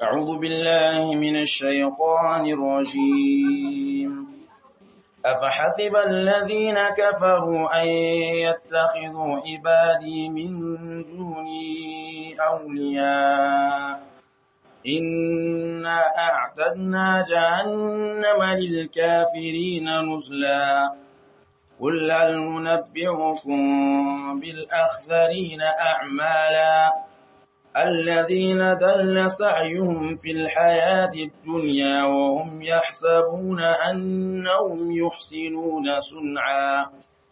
أعوذ بالله من الشيطان الرجيم أفحسب الذين كفروا أن يتخذوا عبادي من دوني أولياء إنا أعتدنا جهنم للكافرين نزلا قل هل ننبئكم بالأخذرين أعمالا الذين دل سعيهم في الحياة الدنيا وهم يحسبون أنهم يحسنون صنعا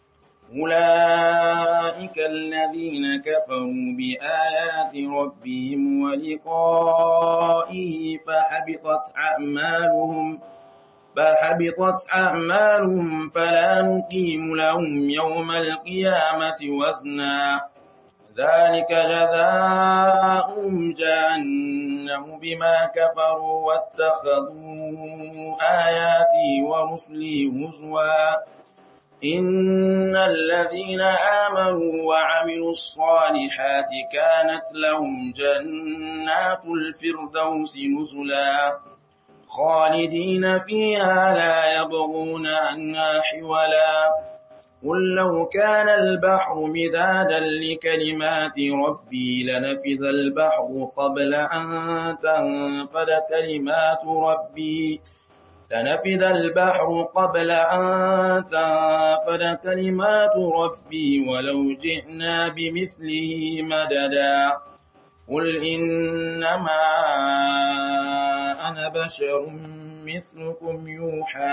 أولئك الذين كفروا بآيات ربهم ولقائه فحبطت أعمالهم فحبطت أعمالهم فلا نقيم لهم يوم القيامة وزنا ذلك جزاؤهم جهنم بما كفروا واتخذوا آياتي ورسلي هزوا إن الذين آمنوا وعملوا الصالحات كانت لهم جنات الفردوس نزلا خالدين فيها لا يبغون عنها حولا قل لو كان البحر مدادا لكلمات ربي لنفذ البحر قبل أن تنفد كلمات ربي لنفذ البحر قبل أن تنفد كلمات ربي ولو جئنا بمثله مددا قل إنما أنا بشر مثلكم يوحى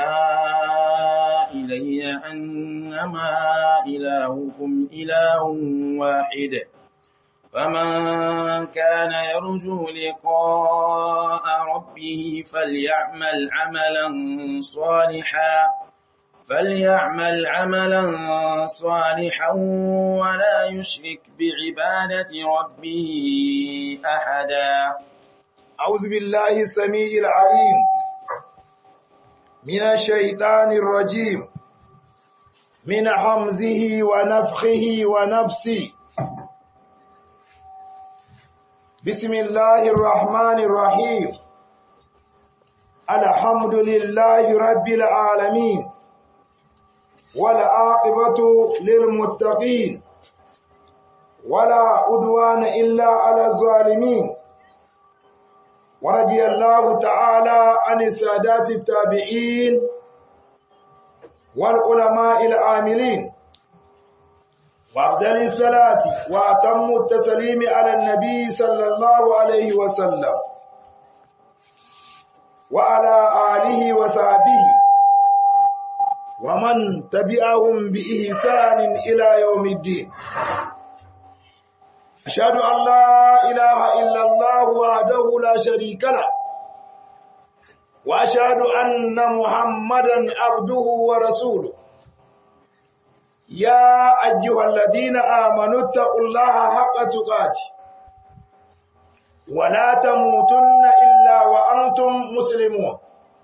إلي أنما إلهكم إله واحد فمن كان يرجو لقاء ربه فليعمل عملا صالحا فليعمل عملا صالحا ولا يشرك بعبادة ربه أحدا أعوذ بالله السميع العليم من الشيطان الرجيم من حمزه ونفخه ونفسه بسم الله الرحمن الرحيم الحمد لله رب العالمين والعاقبة للمتقين ولا عدوان إلا على الظالمين ورضي الله تعالى عن السادات التابعين والعلماء العاملين وأفضل الصلاة وأتم التسليم على النبي صلى الله عليه وسلم وعلى آله وصحبه ومن تبعهم بإحسان إلى يوم الدين أشهد أن لا إله إلا الله وحده لا شريك له وأشهد أن محمدا عبده ورسوله يا أيها الذين آمنوا اتقوا الله حق تقاته ولا تموتن إلا وأنتم مسلمون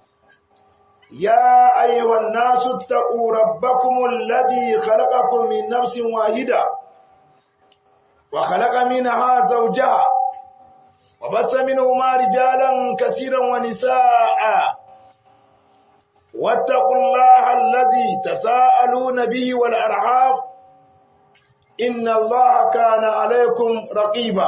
يا أيها الناس اتقوا ربكم الذي خلقكم من نفس واحدة وخلق منها زوجها وبث منهما رجالا كثيرا ونساء واتقوا الله الذي تساءلون به والأرحام إن الله كان عليكم رقيبا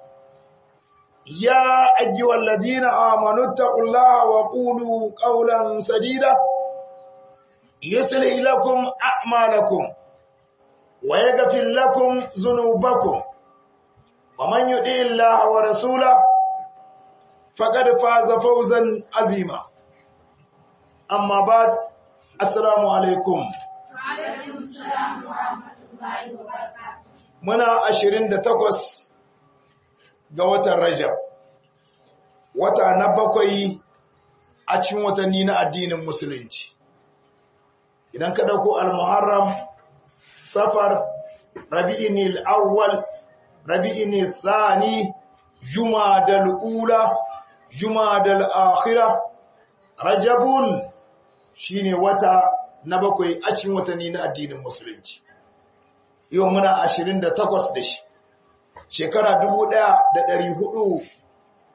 يا أيها الذين آمنوا اتقوا الله وقولوا قولا سديدا يصلح لكم أعمالكم ويغفر لكم ذنوبكم ومن يطع الله ورسوله فقد فاز فوزا عظيما أما بعد السلام عليكم وعليكم السلام ورحمة الله وبركاته muna ashirin da takwas ga watan Rajab, wata na bakwai a cikin watanni na addinin Musulunci. Idan ka ɗauko al-Muharram, Safar, Rabi'in al-Awwal, Rabi'in al-Thani, Juma ula Juma akhira Rajabun shine wata na bakwai a cikin watanni na addinin Musulunci. yau muna ashirin da takwas da shi shekara dubu ɗaya da ɗari hudu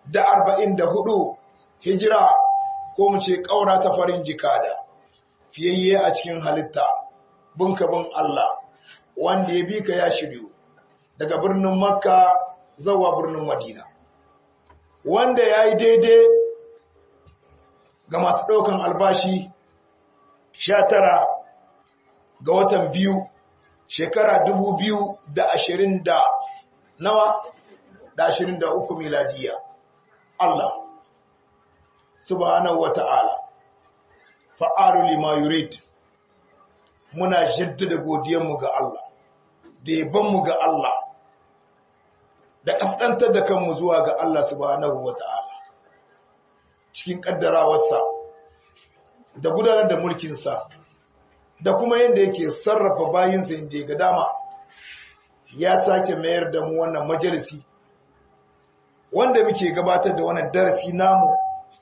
da arba'in da hudu hijira ko mu ce ƙaura ta farin jikada fiyayye a cikin halitta bunkabin Allah wanda ya bi ka ya shiryu daga birnin makka zawa birnin madina wanda ya yi daidai ga masu ɗaukan albashi sha tara ga watan biyu shekara dubu biyu da ashirin da nawa da ashirin da uku miladiya Allah subhanahu wa ta'ala fa'aru lima yurid muna jaddada godiyanmu ga Allah da yabanmu ga Allah da ƙasƙantar da kanmu zuwa ga Allah subhanahu wa ta'ala cikin ƙaddarawarsa da gudanar da mulkinsa da kuma yadda yake sarrafa bayinsa inda ga dama ya sake mayar da mu wannan majalisi wanda muke gabatar da wannan darasi namu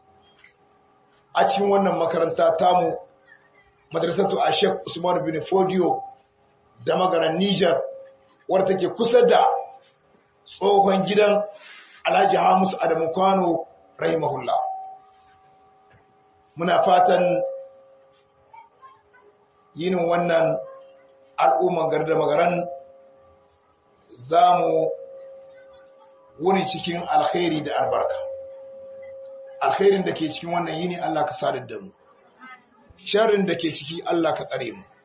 a cikin wannan makaranta tamu madrasatu a Sheikh Usman bin Fodio da magaran Niger wadda take kusa da tsohon gidan Alhaji Hamisu Adamu Kwano rahimahullah muna fatan yin wannan al'umman garda magaran za mu wuni cikin alkhairi da albarka alkhairin da ke cikin wannan yini Allah ka sadar da mu sharrin da ke ciki Allah ka tsare mu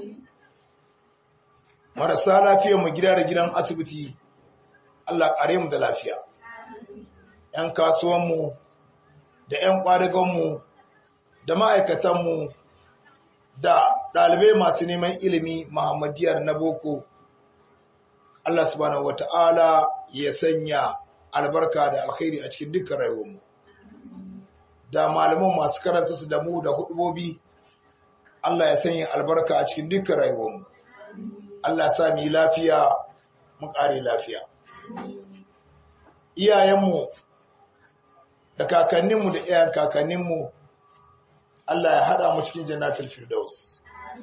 marasa lafiyar mu gida da gidan asibiti Allah kare mu da lafiya ‘yan kasuwanmu da ‘yan ƙwadagonmu da ma'aikatanmu da ɗalibai masu neman ilimi Muhammadiyar na boko Allah subhanahu wata'ala ya sanya albarka da alkhairi a cikin dukkan rayuwarmu da malaman masu karanta su da mu da hudubobi Allah ya sanya albarka a cikin dukkan rayuwarmu Allah ya sa mu yi lafiya mu ƙare lafiya iyayenmu da kakanninmu da iyayen kakanninmu Allah ya haɗa mu cikin jannatul firdaus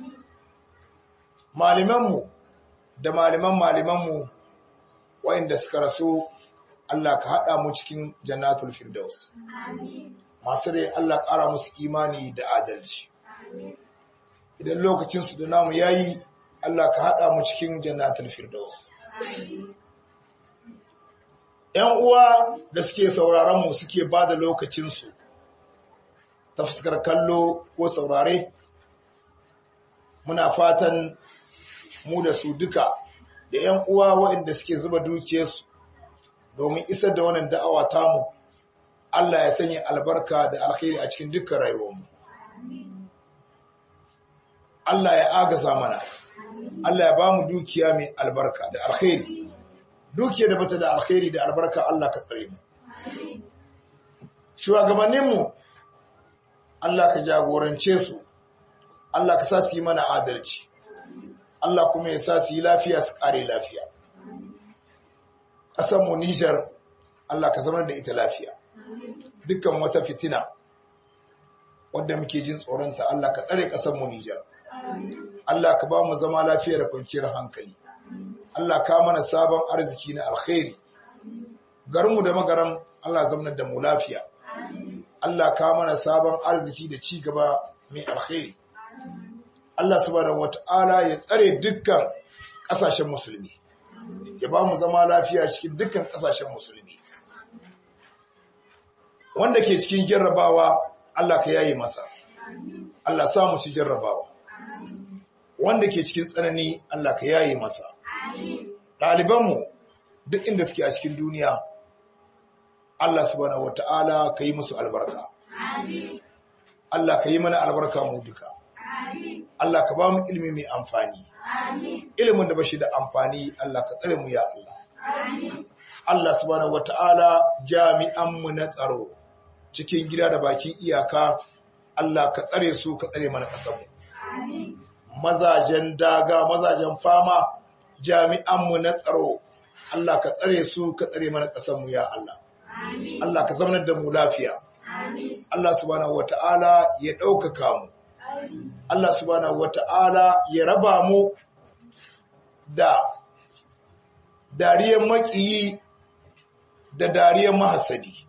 malimanmu da maliman malimanmu waɗanda suka rasu Allah ka haɗa mu cikin jannatul firdaus masu rai Allah ƙara musu imani da adalci idan lokacinsu da namu yayi Allah ka haɗa mu cikin jannatul firdaus ‘yan uwa da suke sauraron mu suke ba da lokacinsu ta fuskar kallo ko saurare muna fatan mu da su duka da ‘yan uwa waɗanda suke zuba dukiyarsu domin isar da wannan da'awa tamu Allah ya sanya albarka da alkhairi a cikin dukkan rayuwarmu Allah ya agaza mana Allah ya ba mu dukiya mai albarka da alkhairi dukiya da bata da alkhairi da albarka Allah ka tsare mu shugabanninmu Allah ka jagorance su Allah ka sa su yi mana adalci Allah kuma ya sa su yi lafiya su kare lafiya ƙasarmu Nijar Allah ka zama da ita lafiya dukkan wata fitina wadda muke jin tsoronta Allah ka tsare ƙasarmu Nijar Allah ka ba mu zama lafiya da kwanciyar hankali Allah ka mana sabon arziki na alkhairi garinmu da magaran Allah zamanar da mu lafiya Allah ka mana sabon arziki da ci gaba mai alkhairi Allah subhanahu wata'ala ya tsare dukkan ƙasashen musulmi ya ba mu zama lafiya cikin dukkan ƙasashen musulmi wanda ke cikin jarrabawa Allah ka yaye masa Allah sa mu ci jarrabawa wanda ke cikin tsanani Allah ka yaye masa ɗalibanmu duk inda suke a cikin duniya Allah subhanahu wata'ala ka yi musu albarka Allah ka yi mana albarka mu duka Allah ka ba mu ilimi mai amfani ilimin da ba shi da amfani Allah ka tsare mu ya Allah Allah subhanahu wata'ala jami'anmu na tsaro cikin gida da bakin iyaka Allah ka tsare su ka tsare mana ƙasarmu mazajen daga mazajen fama jami'anmu na tsaro Allah ka tsare su ka tsare mana ƙasarmu ya Allah Allah ka zamanar da mu lafiya Allah subhanahu wata'ala ya ɗaukaka mu Allah subhanahu wata'ala ya raba mu da dariyar maƙiyi da dariyar mahasadi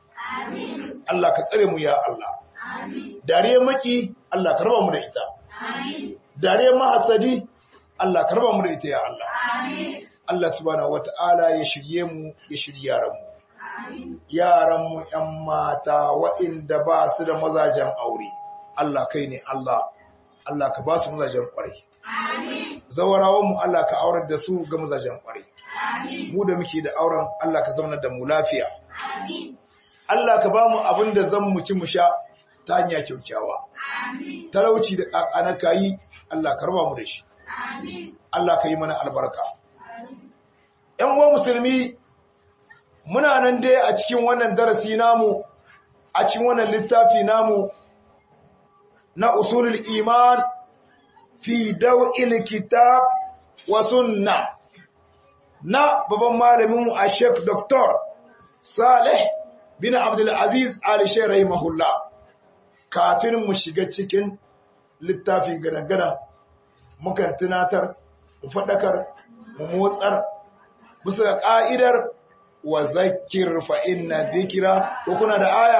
Allah ka tsare mu ya Allah dariyar maki Allah ka raba mu da ita dariyar mahasadi Allah ka raba mu da ita ya Allah Allah subhanahu wata'ala ya shirye mu ya shirye yaran mu yaran mu ƴan mata waɗanda ba su da mazajen aure Allah kai ne Allah Allah ka ba su mazajen kwarai zawarawan mu Allah ka aurar da su ga mazajen kwarai mu da muke da auren Allah ka zama da mu lafiya Allah ka ba mu abin da zan mu ci mu sha ta hanya kyaukyawa talauci da kakana kayi Allah ka raba mu da shi Allah ka yi mana albarka ‘yan uwa musulmi muna nan dai a cikin wannan darasi namu a cikin wannan littafi namu na usulul iman fi daw'il kitab wa sunna na babban malamin mu a Sheikh Dr. Saleh bin Abdul Aziz Ali Sheikh rahimahullah kafin mu shiga cikin littafin gana-gana mukan tunatar mu faɗakar mu motsar bisa ga ƙa'idar wa zakir fa inna dhikra ko kuna da aya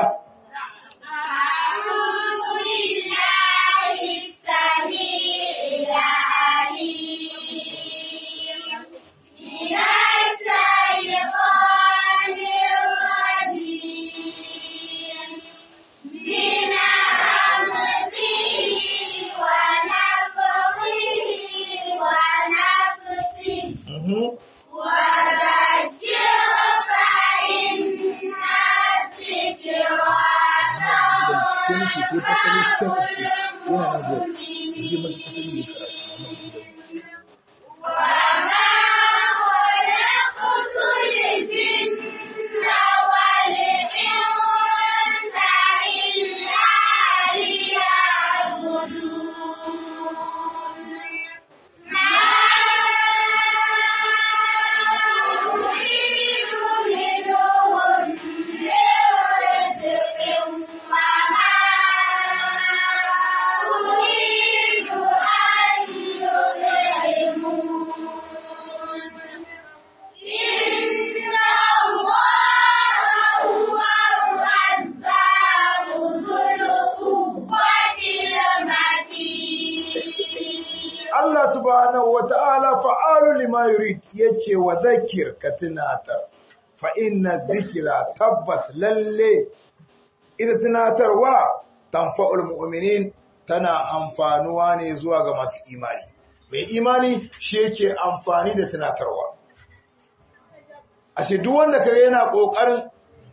Mhm. sai mace ko fasalin cikin aske yana na biyar je masu fasalin ne karatu na gidan Allah subhanahu wa ta'ala fa'alu lima yurid yace wa zakir ka tunatar fa inna dhikra tabbas lalle ita tunatarwa tanfa'ul mu'minin tana amfanuwa ne zuwa ga masu imani mai imani shi yake amfani da tunatarwa ashe duk wanda kare yana kokarin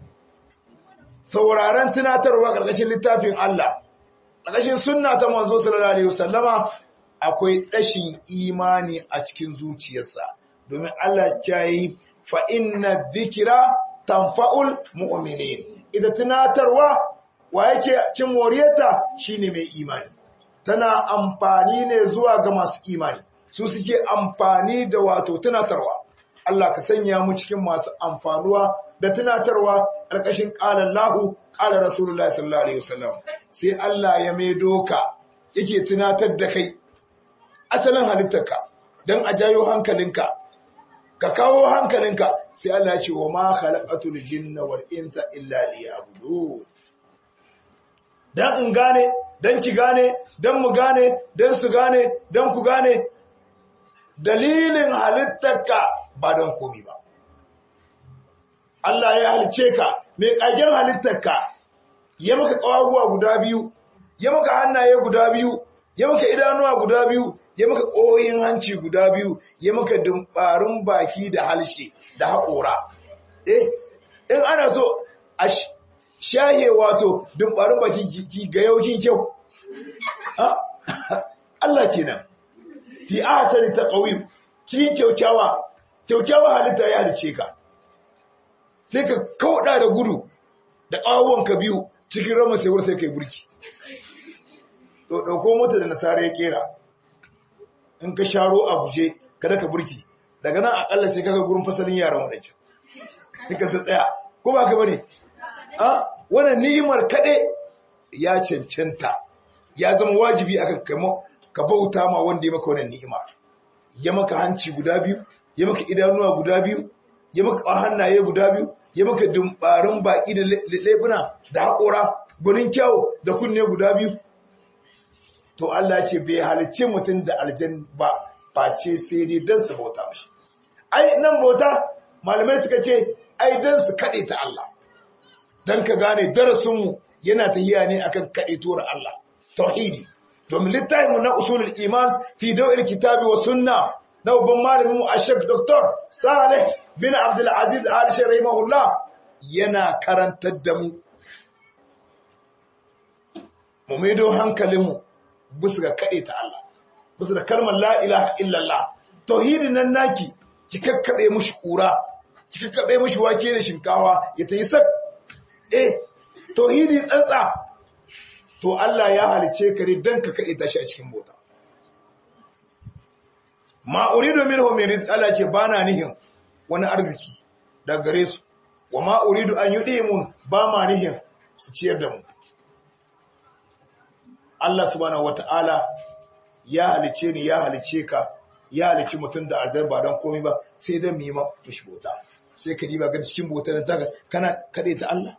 sauraron tunatarwa karkashin littafin Allah karkashin sunna ta manzo sallallahu alaihi wasallama akwai ɗashin imani a cikin zuciyarsa domin Allah ya yi fa inna dhikra tanfa'ul mu'minin ita tunatarwa wa yake cin moriyarta shine mai imani tana amfani ne zuwa ga masu imani su suke amfani da wato tunatarwa Allah ka sanya mu cikin masu amfanuwa da tunatarwa ƙarƙashin ƙalar lahu ƙalar Rasulullah sallallahu Alaihi wasallam sai Allah ya mai doka yake tunatar da kai asalin halittarka don a jayo hankalinka ka kawo hankalinka sai Allah ya ce wa ma khalaqatul jinna wal insa illa liya'budun dan in gane dan ki gane dan mu gane dan su gane dan ku gane dalilin halittarka ba don komi ba Allah ya halice ka mai kagen halittarka ya maka kawaguwa guda biyu ya maka hannaye guda biyu ya maka idanuwa guda biyu ya maka ƙoyin hanci guda biyu ya maka dumbarin baki da halshe da haƙora eh in ana so a shahe wato dumbarin baki ki ga yaukin kyau Allah kenan fi ahsani taqwim cikin kyaukyawa kyaukyawa halitta ya halice ka sai ka kauda da gudu da ƙawon biyu cikin rama sai sai kai burki to dauko mota da nasara ya kera in ka sharo a guje kada ka burki daga nan akalla sai kaga gurin fasalin yaran wadancan ka ta tsaya ko ba ka bane a wannan ni'imar kade ya cancanta ya zama wajibi akan kamo ka bauta ma wanda ya maka wannan ni'ima ya maka hanci guda biyu ya maka idanuwa guda biyu ya maka hannaye guda biyu ya maka dumbarin baki da lebuna da haƙora gurin kyau da kunne guda biyu to Allah ce bai halicce mutum da aljan ba face sai dai don su bauta mashi ai nan bauta malamai suka ce ai don su kaɗe ta Allah don ka gane darasinmu yana tahiya ne akan kaɗe tura Allah tauhidi domin littafinmu na usulul iman fi dawil kitabi wa sunna na babban malamin mu ashek doktor salih bin abdul aziz al rahimahullah yana karantar da mu mu maido hankalinmu bisa ga kaɗe ta Allah bisa da kalmar la ilaha illallah tauhidin nan naki ki kakkaɓe mushi ƙura ki kakkaɓe mushi wake da shinkawa ya ta yi sak eh tauhidi tsantsa to Allah ya halice ka ne don ka kaɗe ta shi a cikin bota ma uridu minhu min rizq Allah ce bana nihin wani arziki daga gare su wa ma uridu an yudimun ba ma nihin su ciyar da mu Allah subhanahu wata'ala ya halice ni ya halice ka ya halici mutum da aljar ba don komai ba sai dan mima mishi bota sai ka diba ga cikin bota da ta kana kade ta Allah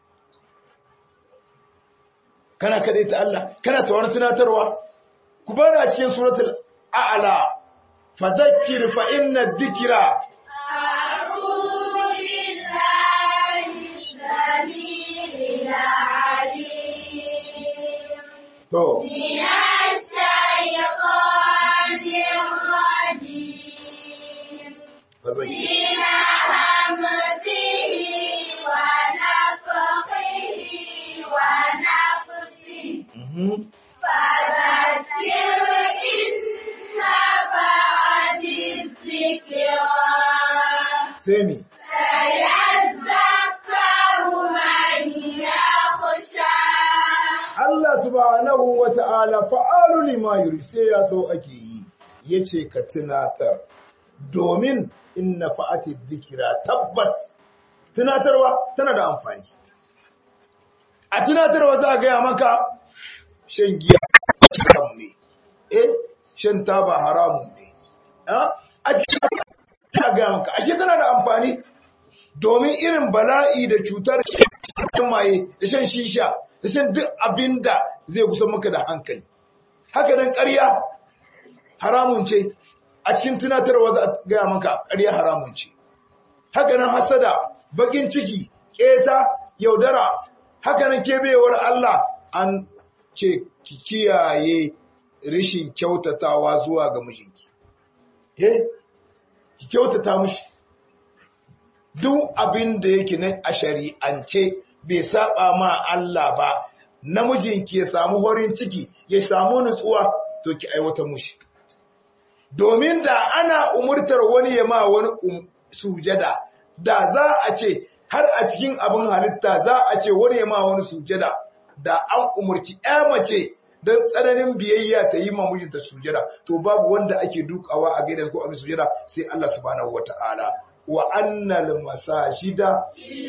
kana kade ta Allah kana sauran tunatarwa ku bani a cikin suratul a'la fadhakkir fa inna dhikra to fadhakkir mhm sai mi Allah subhanahu wa ta'ala fa'alu lima yuri sai ya so ake yi, ya ce ka tunatar, domin inna fa'ati zikira tabbas, tunatarwa tana da amfani. A tunatarwa za a gaya maka shan giya haram ne, eh, shan taba haramun ne, a cikin ta gaya maka, ashe tana da amfani, domin irin bala'i da cutar shan maye da shan shisha da shan duk abin da zai kusa maka da hankali haka nan ƙarya haramun ce a cikin tunatarwa za a gaya maka ƙarya haramun ce haka nan hasada bakin ciki ƙeta yaudara haka nan kebewar Allah an ce ki kiyaye rishin kyautatawa zuwa ga mijinki eh ki kyautata mishi duk abin da yake na a shari'ance bai saba ma Allah ba namijinki ya samu horin ciki ya samu nutsuwa to ki aiwata mushi domin da ana umurtar wani ya ma wani um, sujada da za a ce har a cikin abin halitta za a ce wani ya ma wani sujada da an umurci ya mace don tsananin biyayya ta yi ma mijinta sujada to babu wanda ake dukawa a gaida ko a sujada sai Allah subhanahu wata'ala wa annal masajida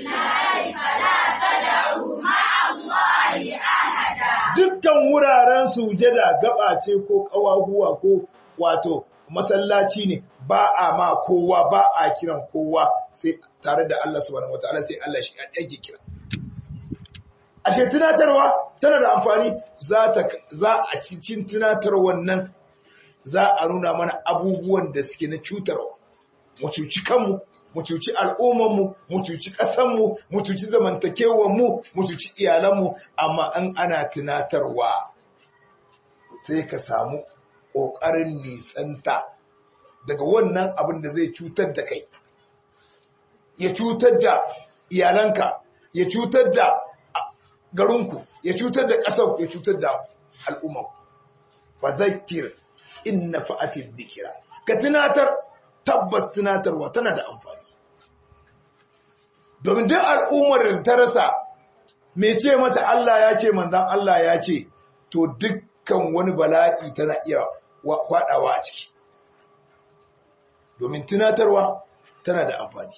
dukkan wuraren sujada gaba ce ko kawahuwa ko wato masallaci ne ba a ma kowa ba a kiran kowa sai tare da Allah subhanahu wataala sai Allah shi yake kira ashe tunatarwa tana da amfani za ta za a cikin tunatarwar nan za a nuna mana abubuwan da suke na cutarwa mu cuci kanmu mu cuci al'ummanmu mu cuci ƙasanmu mu cuci zamantakewanmu mu cuci iyalanmu amma an ana tunatarwa sai ka samu ƙoƙarin nisanta daga wannan abin da zai cutar da kai ya cutar da iyalanka ya cutar da garinku ya cutar da ƙasar ya cutar da al'ummanku fa zakir inna fa'atid dhikra ka tunatar tabbas tunatarwa tana da amfani domin duk al'ummar da ta rasa mai ce mata Allah ya ce manzan Allah ya ce to dukkan wani bala'i tana iya kwadawa a ciki domin tunatarwa tana da amfani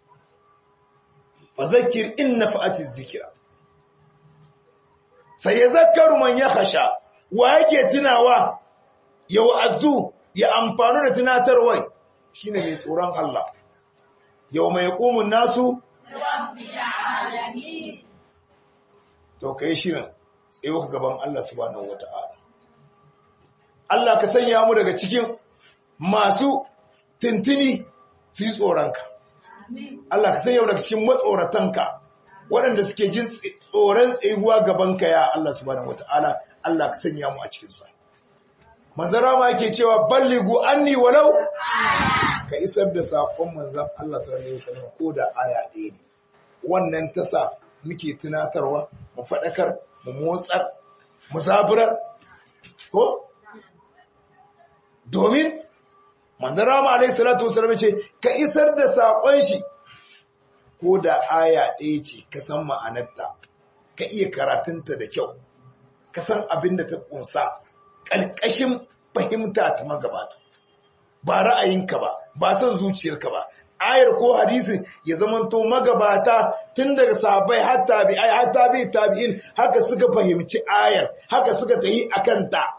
fazakir in na fa'atin zikira sai ya zakaru man ya hasha wa yake tunawa ya wa'azu ya amfanu da tunatarwai shine mai tsoron Allah yau mai ƙumun nasu to kai shirin tsayo ka gaban Allah subhanahu wata'ala Allah ka sanya mu daga cikin masu tintini su yi tsoronka Allah ka sanya mu daga cikin matsoratanka waɗanda suke jin tsoron tsayuwa gabanka ya Allah subhanahu wata'ala Allah ka sanya mu a cikinsa manzara ma yake cewa balligu anni walau ka isar da saƙon manzan Allah sallallahu alaihi wasallam ko da aya ɗaya ne wannan tasa muke tunatarwa mu faɗakar mu motsar mu zaburar ko domin manzara ma alaihi salatu wasallam ce ka isar da saƙon shi ko da aya ɗaya ce ka san ma'anarta ka iya karatunta da kyau ka san abin da ta ƙunsa ƙalƙashin fahimta ta magabata ba ra'ayinka ba ba son zuciyarka ba ayar ko hadisin ya zamanto magabata tun daga sabai har tabi'ai har tabi'i tabi'in haka suka fahimci ayar haka suka tayi akan ta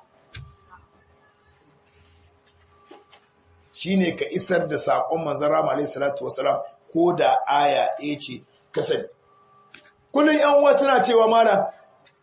shine ka isar da saƙon manzara alayhi salatu wasalam ko da aya ɗaya ce ka sani kullum yan uwa suna cewa mana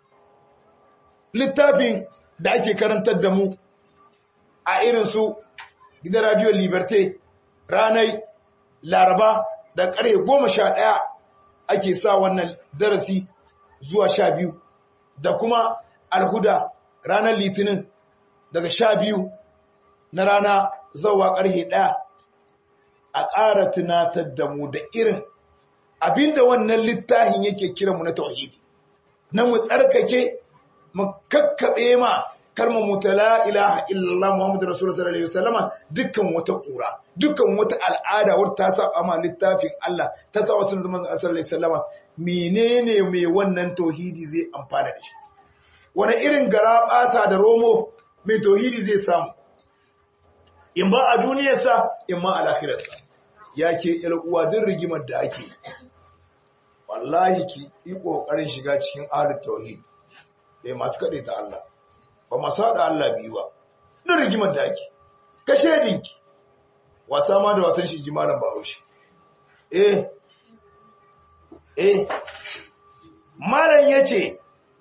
littafin da ake karantar da mu a irin su gidan radio liberté ranar laraba da ƙarfe goma sha ɗaya ake sa wannan darasi zuwa sha biyu da kuma alhuda ranar litinin daga sha biyu na rana zauwa ƙarfe ɗaya a ƙara tunatar da mu da irin abinda wannan littafin yake kiranmu na tauhidi na mu tsarkake mu kakkaɓe ma kalmar mu ta la ilaha illallah muhammadu rasulullah sallallahu alaihi wasallama dukkan wata ƙura dukkan wata al'ada wata ta saba ma littafin Allah ta sa wasu zaman sallallahu alaihi wasallama menene mai wannan tauhidi zai amfana da shi wani irin gara basa da romo mai tauhidi zai samu in ba a duniyarsa in ma a lahirarsa ya ke uwa duk rigimar da ake wallahi ki yi ƙoƙarin shiga cikin ahlul tauhid eh masu kaɗe ta Allah ba masu haɗa Allah biyu ba duk rigimar da ake kashe dinki wasa ma da wasan shi jimalan bahaushe eh eh malam yace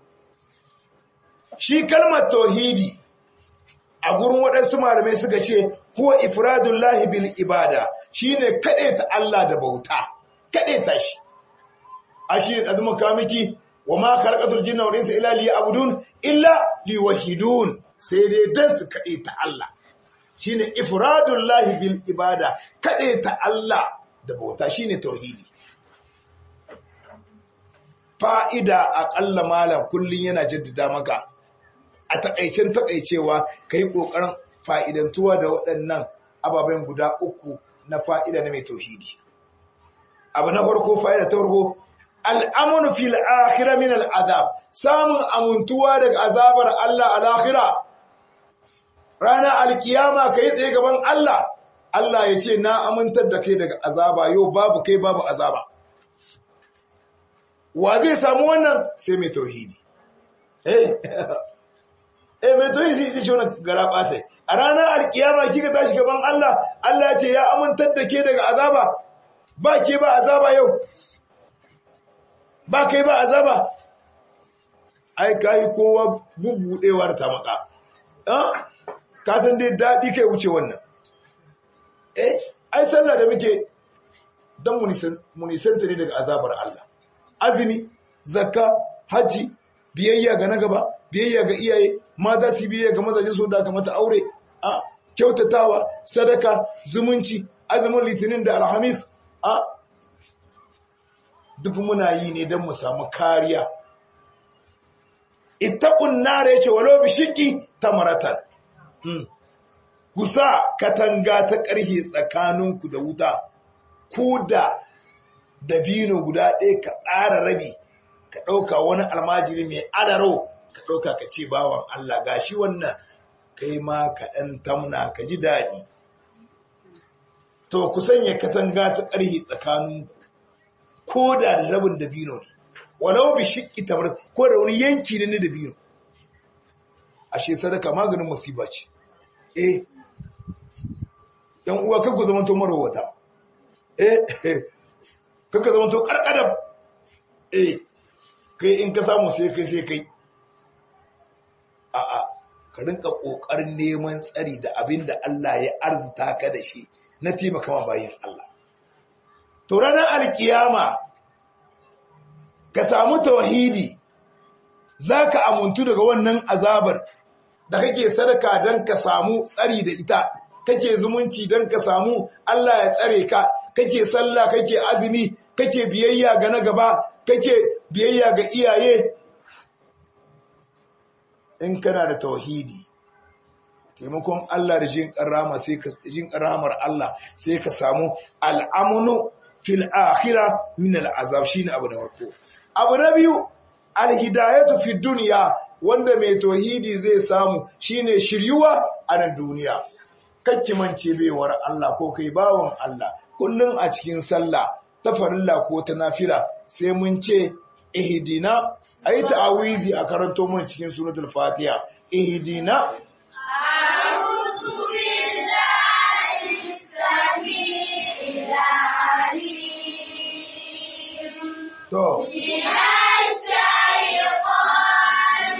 shi kalmar tauhidi a gurin waɗansu malamai suka ce huwa ifradullahi bil ibada shine ta Allah da bauta ta shi ashi azumin kamiki wa ma khalaqatul jinna wal insa illa liya'budun illa liwahidun sai dai dan su ta Allah shine ifradullahi bil ibada ta Allah da bauta shine tauhidi fa'ida aƙalla malam kullun yana jaddada maka a takaicen takaicewa ka yi ƙoƙarin fa'idantuwa da waɗannan ababen guda uku na fa'ida na mai tauhidi. Abu na farko fa'ida ta farko, al'amunu fil akhira min al'azab, samun amintuwa daga azabar Allah a lahira. Rana alkiyama ka yi tsaye gaban Allah, Allah ya ce, Na amintar da kai daga azaba, yau babu kai babu azaba. Wa zai samu wannan sai mai tauhidi. Eh, eh mai toyi sai ce wannan gara basai a ranar alkiyama kika tashi gaban Allah Allah ya ce ya amintar da ke daga azaba ba ke ba azaba yau ba kai ba azaba ai kai kowa bubudewar ta maka ah ka san dai dadi kai wuce wannan eh ai sallah da muke dan munisanta ne daga azabar Allah azumi zakka haji biyayya ga na gaba biyayya ga iyaye mata su biyayya ga mazaje su da kamata aure a kyautatawa sadaka zumunci azumin litinin da alhamis a duk muna yi ne don mu samu kariya ittaqun nar yace walau bi shiqqi tamaratan kusa katanga ta ƙarhe tsakaninku da wuta ko da dabino guda ɗaya ka ƙara rabi ka ɗauka wani almajiri mai adaro ka ɗauka ka ce bawan Allah gashi wannan kai ma ka ɗan tamna ka ji daɗi. To ku sanya katanga ta ƙarhi tsakanin ko da da rabin dabino ne, walau bi shiƙi tamar ko da wani yanki ne na dabino. Ashe sadaka maganin musiba ce. Eh, ‘yan uwa kan ku zama to marowata. Eh, kaka zama to karkadam eh kai in ka samu sai kai sai kai a'a ka rinka kokarin neman tsari da abin da Allah ya arzuta ka da shi na taimaka ma bayin Allah to ranar alkiyama ka samu tauhidi zaka amuntu daga wannan azabar da kake sadaka don ka samu tsari da ita kake zumunci don ka samu Allah ya tsare ka kake sallah kake azumi kake biyayya ga na gaba kake biyayya ga iyaye in kana da tauhidi taimakon Allah da jin karama sai ka jin karamar Allah sai ka samu al'amunu fil akhirah min al'azab shine abu da farko abu na biyu alhidayatu fi dunya wanda mai tauhidi zai samu shine shiryuwa a nan duniya kacci mance baiwar Allah ko kai bawon Allah kullum a cikin sallah ta farilla ko ta nafila sai mun ce ihdina ayi ta'awizi a karanto mun cikin suratul fatiha ihdina أعوذ بالله السميع العليم to من الشيطان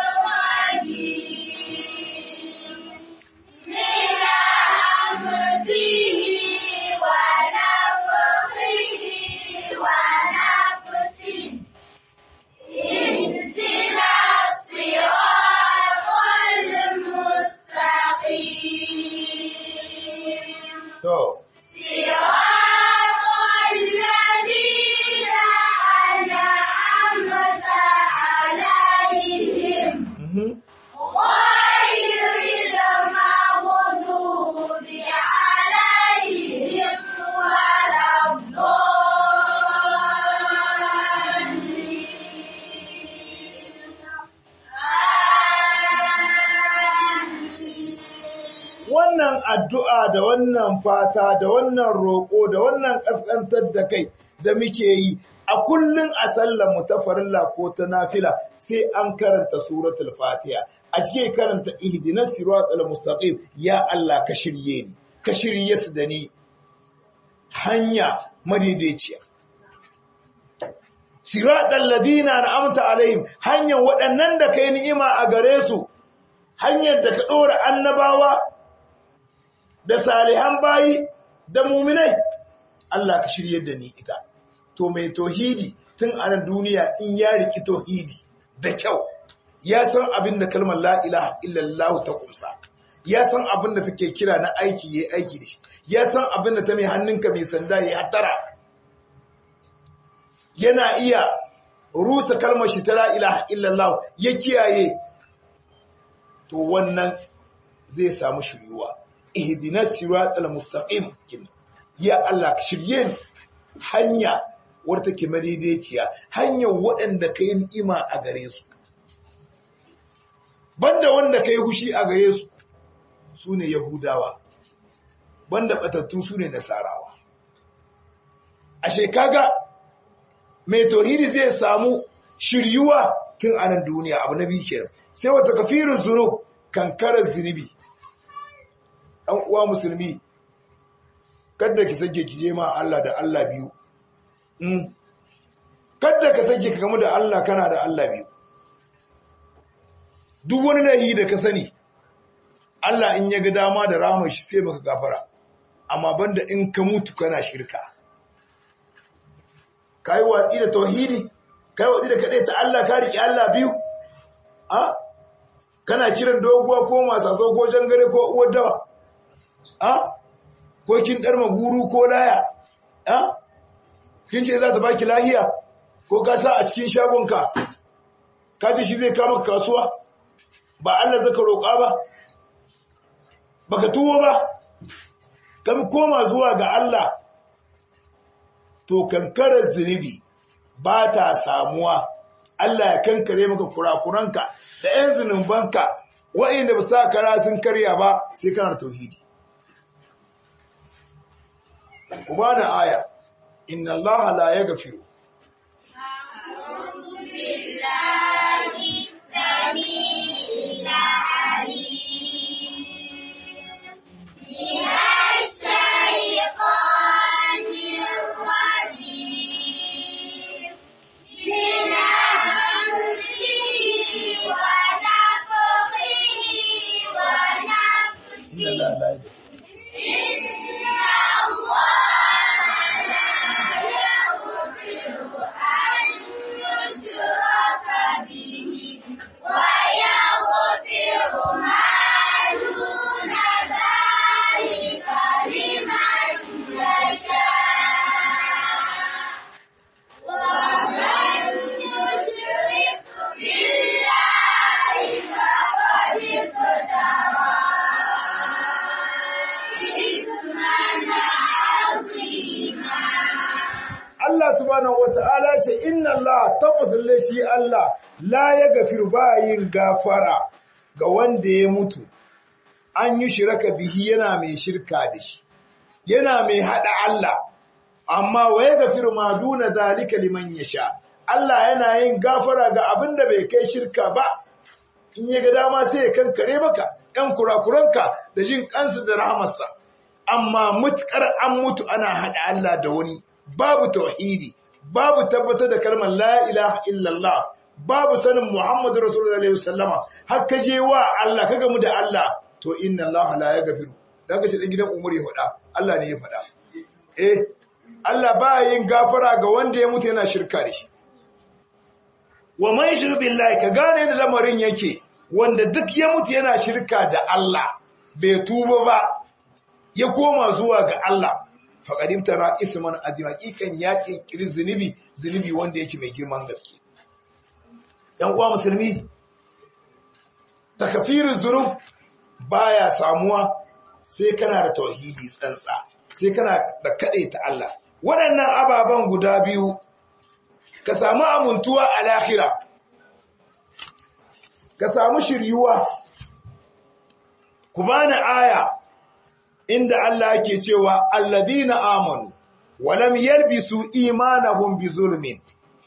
الرجيم من همزه ونفخه ونفسه اهدنا الصراط المستقيم to صراط الذين أنعمت عليهم mhm. غير المغضوب عليهم ولا الضالين آمين wannan addu'a da wannan fata da wannan roƙo da wannan ƙasƙantar da kai da muke yi a kullum a sallar mu ta farilla ko ta nafila sai an karanta suratul fatiha a cikin karanta ihdinas siratal mustaqim ya Allah ka shirye ni ka shirye su da ni hanya madaidaiciya siratal ladina an'amta alaihim hanyar waɗannan da kai ni'ima a gare su hanyar da ka ɗora annabawa da salihan bayi da muminai Allah ka shirye da ni ita to mai tauhidi tun a nan duniya in ya riki tauhidi da kyau ya san abin da kalmar la ilaha illallah ta kumsa ya san abin da take kira na aiki yayi aiki da shi ya san abin da ta mai hannunka mai sanda yayi hatara yana iya rusa kalmar shi ta la ilaha illallah ya kiyaye to wannan zai samu shiryuwa ihdinas siratal mustaqim kin ya Allah ka shirye ni hanya wadda take madaidaiciya hanyar waɗanda kai ni'ima a gare su banda wanda kai hushi a gare su sune yahudawa banda batattu sune nasarawa ashe kaga mai tauhidi zai samu shiryuwa tun anan duniya abu na biyu kenan sai wata kafirun zunub kankarar zunubi ɗan uwa musulmi kada ki sake ki je ma Allah da Allah biyu mm. kada ka sake ka gamu da Allah kana da Allah biyu duk wani laifi da ka sani Allah in ya ga dama da ramar shi sai maka gafara amma banda in ka mutu kana shirka kai watsi da tauhidi kai watsi da kadai ta Allah ka riƙe Allah biyu a kana kiran doguwa ko masaso ko jangare ko uwar dawa a ko kin dar maguru ko laya a kin ce za ta baki lahiya ko ka sa a cikin shagonka ka ce shi zai kama kasuwa ba Allah zaka roƙa ba baka tuwo ba kam koma zuwa ga Allah to kankarar zunubi ba ta samuwa Allah ya kankare maka kurakuranka da 'yan zunubanka wa'inda ba sa kara sun karya ba sai kana tauhidi ku bani aya inna Allah la yaghfiru أعوذ بالله السميع العليم من الشيطان الرجيم inna Allah tabbatalle shi Allah la ya gafir bayin gafara ga wanda ya mutu an yi shiraka bihi yana mai shirka da shi yana mai hada Allah amma wa ya gafiru ma duna zalika liman yasha Allah yana yin gafara ga abin da bai kai shirka ba in ya ga dama sai ya kankare maka ɗan kurakuranka da jin kansa da rahamarsa amma mutkar an mutu ana hada Allah da wani babu tauhidi babu tabbatar da kalmar la ilaha illallah babu sanin Muhammadu Rasulullah alaihi wasallama har ka je wa Allah ka gamu da Allah to inna Allah la yaghfiru dan ka ce dan gidan Umar ya faɗa Allah ne ya faɗa eh Allah ba yin gafara ga wanda ya mutu yana shirka da shi wa man yushrik billahi ka gane da lamarin yake wanda duk ya mutu yana shirka da Allah bai tuba ba ya koma zuwa ga Allah faqadim tara isman azim hakikan ya kirkiri zunubi zunubi wanda yake mai girman gaske ‘yan uwa musulmi, takafirin zunub baya samuwa sai kana da tauhidi tsantsa, sai kana da kaɗai ta Allah. Waɗannan ababen guda biyu, ka samu amintuwa a lahira, ka samu shiryuwa, ku bani aya inda Allah ke cewa alladina amanu, walam yalbisu imanahum bi zulmin.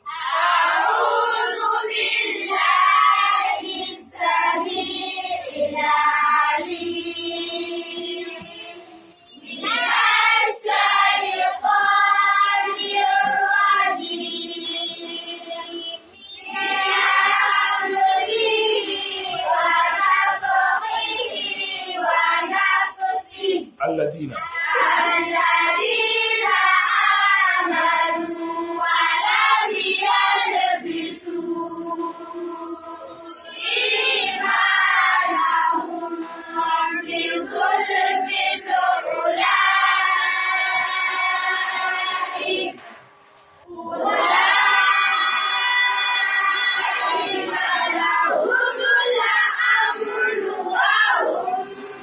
الذين الذين آمنوا ولم يلبسوا إيمانهم بظلم أولئك أولئك لهم الأمن وهم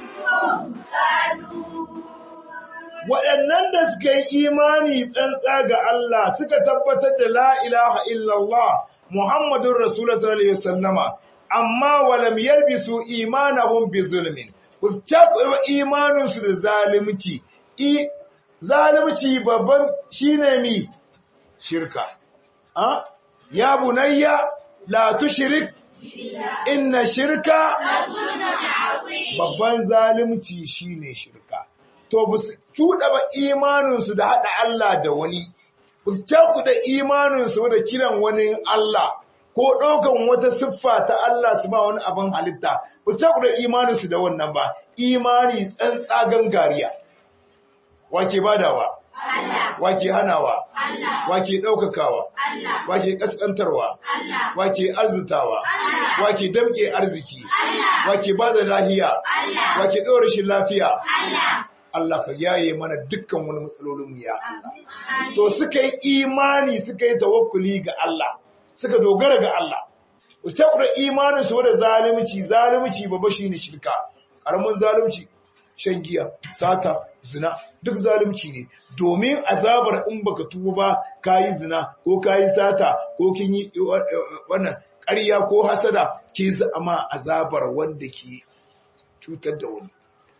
مهتدون waɗannan da suka yi imani tsantsa ga Allah suka tabbatar da la ilaha illallah Muhammadun Rasulullah sallallahu alaihi wasallama amma walam yalbisu imanahum bi zulmin ku cakuɗa imanin su da zalunci i zalunci babban shine mi shirka a ya bunayya la tushrik inna shirka babban zalunci shine shirka to ba su cuɗa ba imaninsu da haɗa Allah da wani, ba su cakuɗa imaninsu da kiran wani Allah, ko ɗaukan wata siffa ta Allah su ba wani abin halitta, ba su cakuɗa imaninsu da wannan ba, imani tsantsa gangariya. Wake badawa, wake hanawa, wake ɗaukakawa, wake ƙasƙantarwa, wake arzutawa, wake damƙe arziki, wake ba da lahiya, wake ɗora rashin lafiya. Allah ka yaye mana dukkan wani matsalolinmu ya Allah. To suka yi imani suka yi tawakkuli ga Allah, suka dogara ga Allah. Wuce kura imanin su da zalunci, zalunci babba shi ne shirka, ƙaramin zalunci, shan giya, sata, zina, duk zalunci ne. Domin azabar in baka tuba ba, ka yi zina, ko ka yi sata, ko kin yi wannan ƙarya ko hasada, ke zama azabar wanda ke cutar da wani.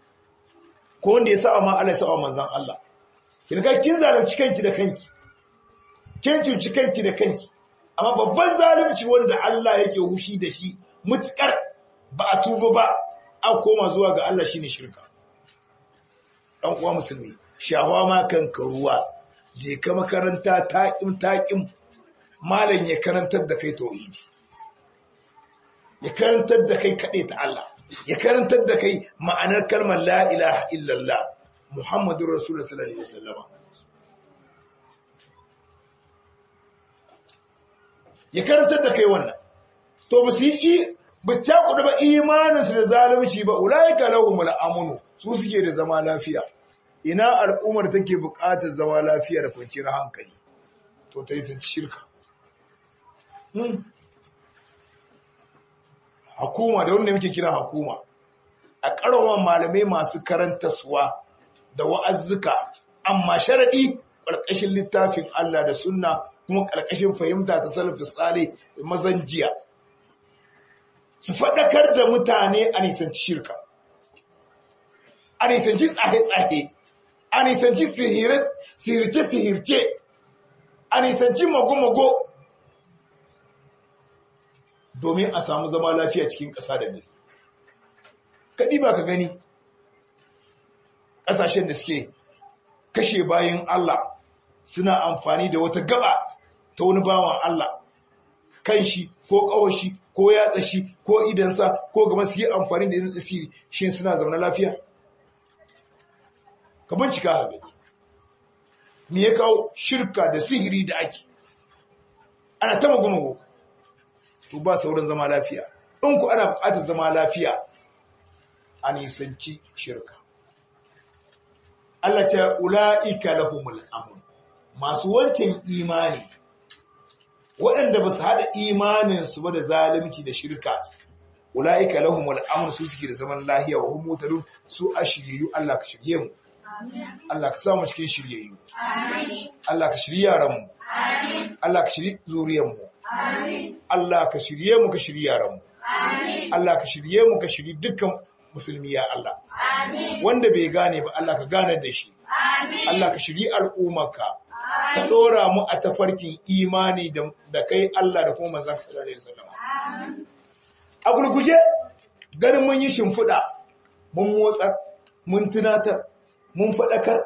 ko wanda ya sa'a ma Allah ya sa'a manzan Allah kin ga kin zalunci kanki da kanki kin cuci kanki da kanki amma babban zalunci wanda Allah yake hushi da shi mutukar ba a tuba ba a koma zuwa ga Allah shine shirka dan uwa musulmi shawa ma kanka ruwa je ka makaranta taƙim taƙim malam ya karantar da kai tauhidi ya karantar da kai kaɗai ta Allah ya karantar da kai ma'anar kalmar la ilaha illallah Muhammadun Rasulullah sallallahu alaihi wasallama ya karantar da kai wannan to ba su yi ba cakuɗa ba imaninsu da zalunci ba ulaika lahumul amnu su suke da zama lafiya ina al'ummar take buƙatar zama lafiya da kwanciyar hankali to ta yi sun shirka hakuma da wanda muke kira hakuma a ƙarfafa malamai masu karantaswa da wa'azzuka amma sharaɗi ƙarƙashin littafin Allah da sunna kuma ƙarƙashin fahimta ta salafi tsale mazan jiya su faɗakar da mutane a nisanci shirka a nisanci tsahe-tsahe a nisanci sihirce-sihirce a nisanci mago-mago domin a samu zama lafiya cikin ƙasa da gari kaɗi ba ka gani ƙasashen da suke kashe bayan Allah suna amfani da wata gaba ta wani bawan Allah kan shi ko ƙawashi ko yatsa shi ko idansa ko gaba su yi amfani da idan tsiri shi suna zaune lafiya ka bincika a gani me ya kawo shirka da sihiri da ake ana ta magumago to ba sauran zama lafiya in ku ana buƙatar zama lafiya a nisanci shirka Allah ta ula'ika lahumul amun masu wancan imani waɗanda ba su haɗa imaninsu ba da zalunci da shirka ula'ika lahumul amun su suke da zaman lahiya wa humutadun su a shiryayyu Allah ka shirye mu Allah ka samu cikin shiryayyu Allah ka shirye yaranmu Allah ka shirye zuriyarmu Allah ka shirye mu ka shirye yaranmu Allah ka shirye mu ka shirye dukkan musulmi ya Allah wanda bai gane ba Allah ka gane da shi Allah ka shirye al'ummarka ka dora mu a tafarkin imani da kai Allah da kuma manzon sallallahu alaihi wasallam a gurguje ganin mun yi shimfiɗa mun motsar mun tunatar mun faɗakar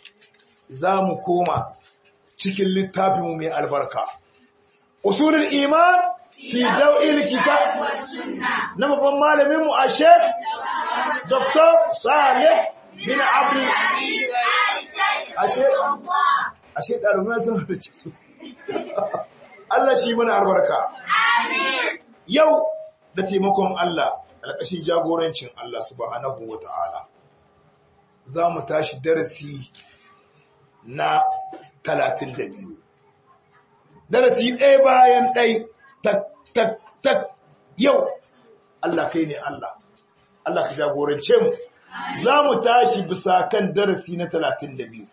za mu koma cikin littafinmu mai albarka usulul iman fi daw'il kitab na babban malamin mu a Sheikh Dr. Saleh bin Abdul ashe ashe ɗalibai sun halarci su Allah shi mana albarka yau da taimakon Allah alƙashin jagorancin Allah subhanahu wa ta'ala za mu tashi darasi na talatin da biyu darasi ɗaya bayan ɗai tak tak tak yau Allah kai ne Allah Allah ka jagorance mu za mu tashi bisa kan darasi na talatin da biyu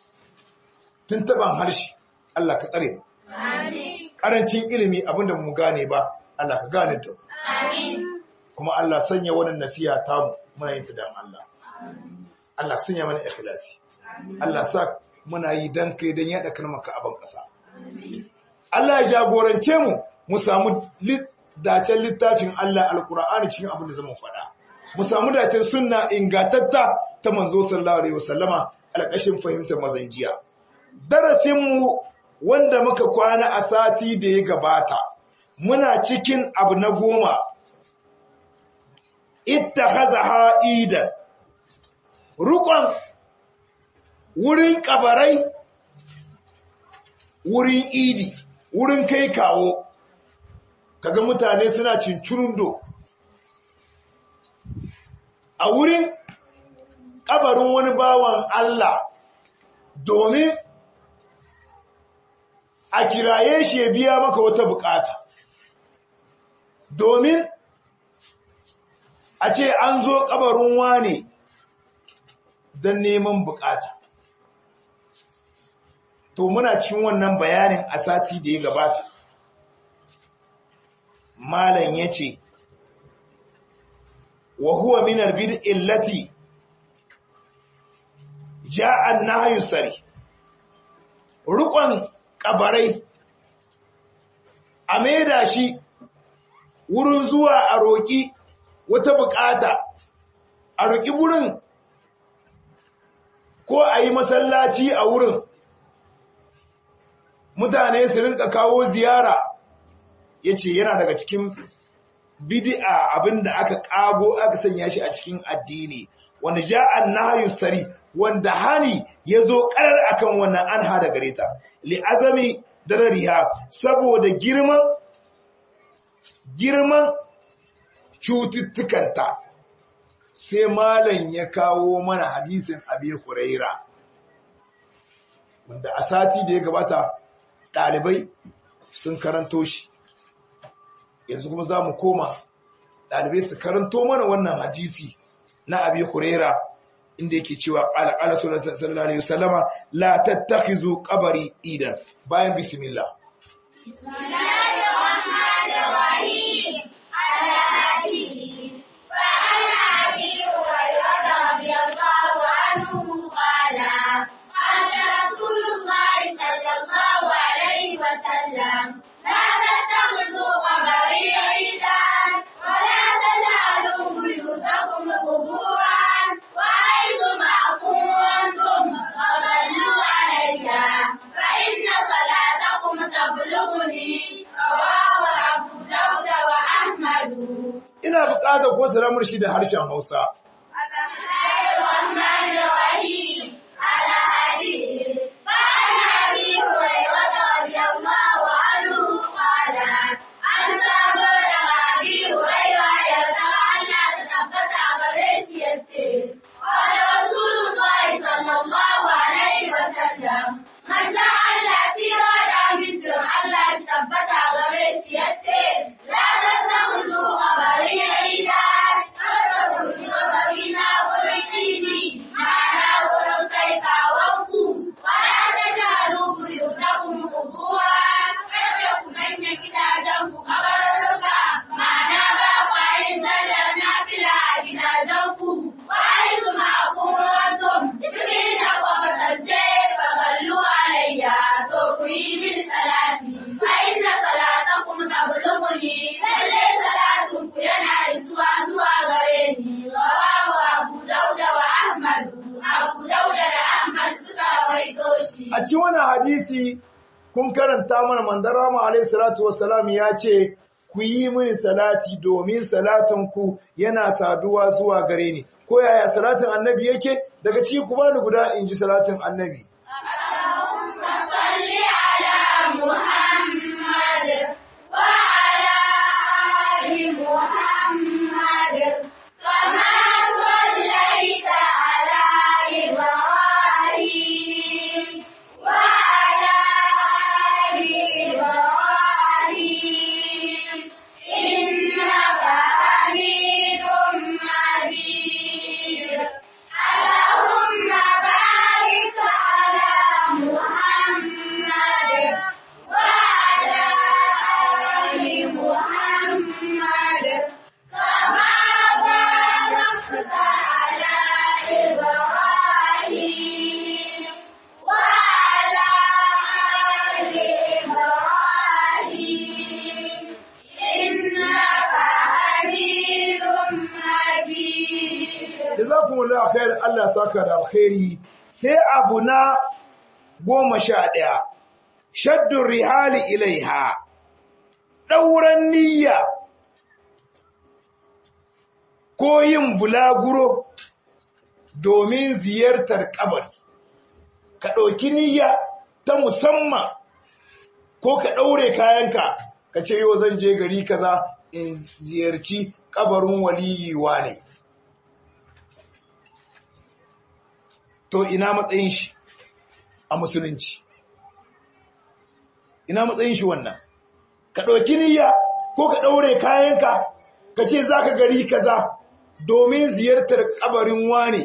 tun taɓan harshe Allah ka tsare mu ƙarancin ilimi abinda mu gane ba Allah ka gane da mu kuma Allah sanya wannan nasiha tamu muna yin ta dan Allah Allah ka sanya mana ikhlasi Allah sa muna yi dan kai dan yada kalmar a ban kasa Allah ya jagorance mu mu samu dacen littafin Allah alqur'ani cikin abin da zamu faɗa mu samu dacen sunna ingantatta ta manzo sallallahu alaihi wasallama alƙashin fahimtar mazanjiya darasin mu wanda muka kwana a sati da ya gabata muna cikin abu na goma ittakhazaha idan rukon wurin kabarai wurin idi wurin kai kawo kaga mutane suna cincirundo a wurin kabarin wani bawan Allah domin a kiraye shi ya biya maka wata bukata domin a ce an zo kabarin wane don neman bukata to muna cikin wannan bayanin a sati da ya gabata malam ya ce wa huwa min albid'i allati ja'a an-nahyu sari rukon kabarai a maida shi wurin zuwa a roƙi wata bukata a roƙi wurin ko a yi masallaci a wurin mutane su rinka kawo ziyara ya ce yana daga cikin bidi'a abinda aka kago aka sanya shi a cikin addini wanda ja'an nahyu sari wanda hani ya zo karar akan wannan an hada gare ta li azami darariha saboda girman girman cututtukanta sai malam ya kawo mana hadisin abi huraira wanda a sati da ya gabata ɗalibai sun karanto shi yanzu kuma za mu koma ɗalibai su karanto mana wannan hadisi na abi huraira inda yake cewa qala qala sallallahu alaihi wasallama la tattakhizu qabri idan bayan bismillah بسم الله الرحمن الرحيم على حديث فعن أبي هريرة رضي الله عنه قال قال رسول الله صلى الله عليه وسلم لا تتخذوا قبري عيدا ولا تجعلوا بيوتكم قبورا وحيثما كنتم فصلوا علي فإن صلاتكم تبلغني رواه أبو داود وأحمد ina buƙatar ko salamar shi da harshen Hausa الرحمن الرحيم على حديث قال أبي هريرة رضي الله عنه قال عن سامر أبي هريرة يرتضى أن لا تثبت غريسيته قال رسول الله صلى الله عليه وسلم من جعل سيرة مثل أن لا تثبت غريسيته لا تتخذوا قبري عيدا تتخذوا قبري نابليني معنا ولو تيكاوكم ولا تجعلوا بيوتكم قبورا فليكن أن gidajenku kabarurruka ma'ana ba kwa yin sallar nafila a gidajenku wa aizu ma'akuntum cikin da kwa kasance fa sallu alayya to ku yi min salati fa inna salatakum tablughuni lalle salatun ku yana isuwa zuwa gare ni rawahu abu dauda wa ahmad abu dauda da ahmad suka rawaito shi a cikin wannan hadisi kun karanta mana manzon Rama alaihi salatu wassalam ya ce ku yi mini salati domin salatin ku yana saduwa zuwa gare ni ko yaya salatin annabi yake daga ciki ku bani guda in ji salatin annabi اللهم صل على محمد وعلى آل محمد كما صليت على إبراهيم وعلى آل إبراهيم إنك حميد مجيد اللهم بارك على محمد وعلى آل محمد كما باركت على إبراهيم وعلى آل إبراهيم إنك حميد مجيد jazakumullahu khair Allah saka da alkhairi sai abu na goma sha ɗaya shaddun rihali ilaiha ɗauran niyya ko yin bulaguro domin ziyartar kabari ka ɗauki niyya ta musamman ko ka ɗaure kayanka ka ce yau zan je gari kaza in ziyarci kabarin waliyiwa ne to ina matsayin shi a musulunci ina matsayin shi wannan ka ɗauki niyya ko ka ɗaure kayanka ka ce za ka gari kaza domin ziyartar kabarin wane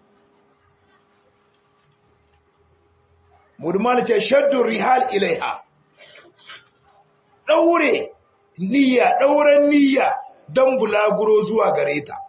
mudmal ce shaddun rihal ilaiha ɗaure niyya ɗauren niyya don bulaguro zuwa gare ta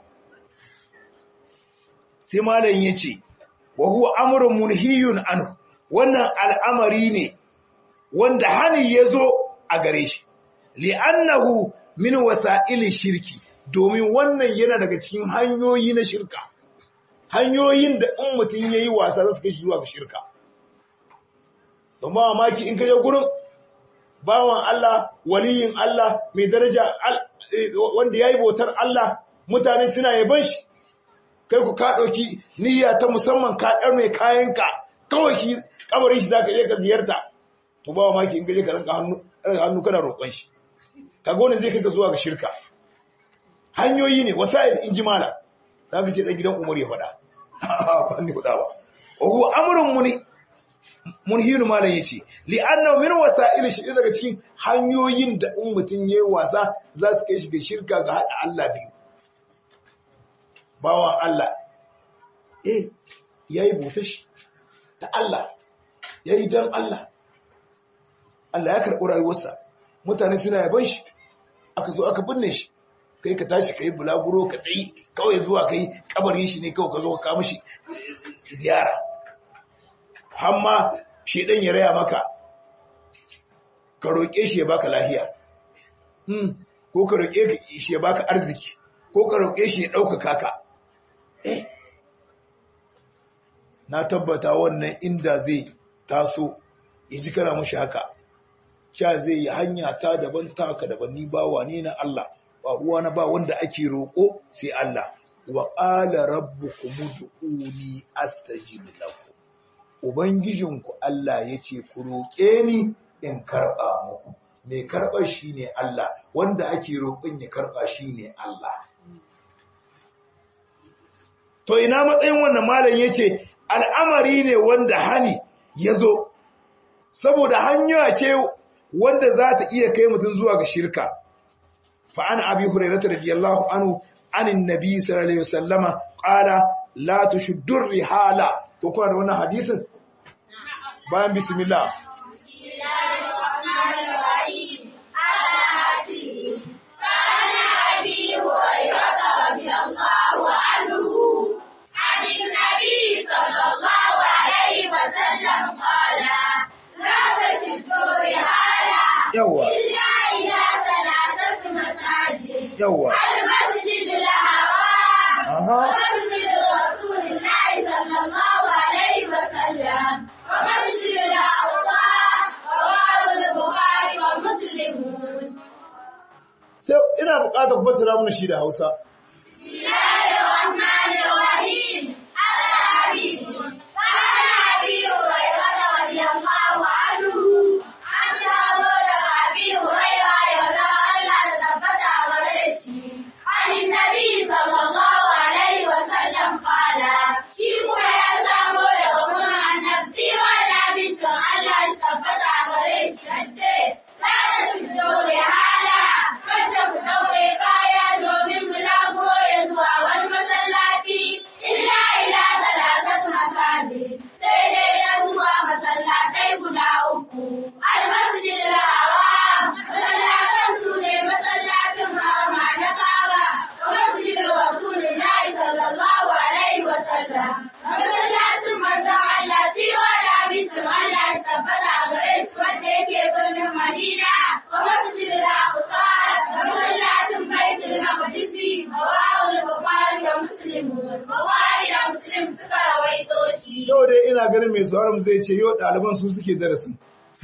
sai malam ya ce wa huwa amrun munhiyun anhu wannan al'amari ne wanda hani ya zo a gare shi li'annahu min wasa'ili shirki domin wannan yana daga cikin hanyoyi na shirka hanyoyin da in mutum yayi wasa za su kai shi zuwa ga shirka don ba mamaki in kaje gurin bawan Allah waliyin Allah mai daraja wanda yayi bautar Allah mutane suna yaban shi kai ku ka ɗauki niyya ta musamman ka ɗar mai kayanka kawai shi kabarin shi za ka je ka ziyarta to ba maki in gaje ka ranka hannu hannu kana roƙon shi ka gone zai kai ka zuwa ga shirka hanyoyi ne wasa'il in ji mala za ka ce ɗan gidan umar ya faɗa ba ni faɗa ba ogu amurin muni munhinu malam yace li anna min wasa'il shi daga cikin hanyoyin da in mutun yayi wasa za su kai shi ga shirka ga hada Allah biyu bawan Allah eh yayi bautar shi ta Allah yayi dan Allah Allah ya karɓi rayuwarsa mutane suna yaban shi aka zo aka binne shi kai ka tashi kai bulaguro ka tsayi kawai zuwa kai kabarin shi ne kawai ka zo ka kawo mishi ziyara hamma shedan ya raya maka ka roƙe shi ya baka lafiya hmm ko ka roƙe shi ya baka arziki ko ka roƙe shi ya ɗaukaka ka eh na tabbata wannan inda zai taso ya ji kana mushi haka sha zai yi hanya ta daban taka daban ni ba wane na Allah ba ruwa na ba wanda ake roƙo sai Allah wa qala rabbukum ud'uni astajib lakum ubangijinku Allah yace ku roƙe ni in karɓa muku mai karɓar shine Allah wanda ake roƙon ya karɓa shine Allah to ina matsayin wannan malam yace al'amari ne wanda hani yazo saboda hanya ce wanda za ta iya kai mutum zuwa ga shirka fa an abi hurairah radiyallahu anhu anin nabi sallallahu alaihi wasallama qala la tushuddur rihala ko kuma da wannan hadisin bayan bismillah yawa yawa المسجد الحرام aha ومسجد رسول الله صلى الله عليه وسلم ومسجد الأقصى رواه البخاري ومسلم sai ina buƙatar ku fassara mana shi da Hausa بسم الله الرحمن الرحيم الحديث قال أبي هريرة رضي الله عنه عن جابر أبي هريرة يرى ألا تثبت عليه عن النبي صلى الله عليه وسلم قال شيخ يا سامو يقول عن نفسي وأنا بنت ألا تثبت عليه لا تسجدوا لهذا kada ku daure kaya domin bulaguro ya zuwa wani masallaci illa ila talatatu makabi sai dai ya zuwa masallatai guda uku almasjid al-haram masallatan su ne masallacin harama na kaba da masjid rasulillahi sallallahu alaihi wa sallam masallacin manzon Allah siwa da abincin Allah ya tabbata a gare shi wanda yake birnin Madina wa masjid al-aqsa masallacin baitul maqdisi rawahul bukhari da muslim bukhari da muslim suka rawaito shi yau dai ina ganin mai sauran zai ce yau ɗaliban su suke darasin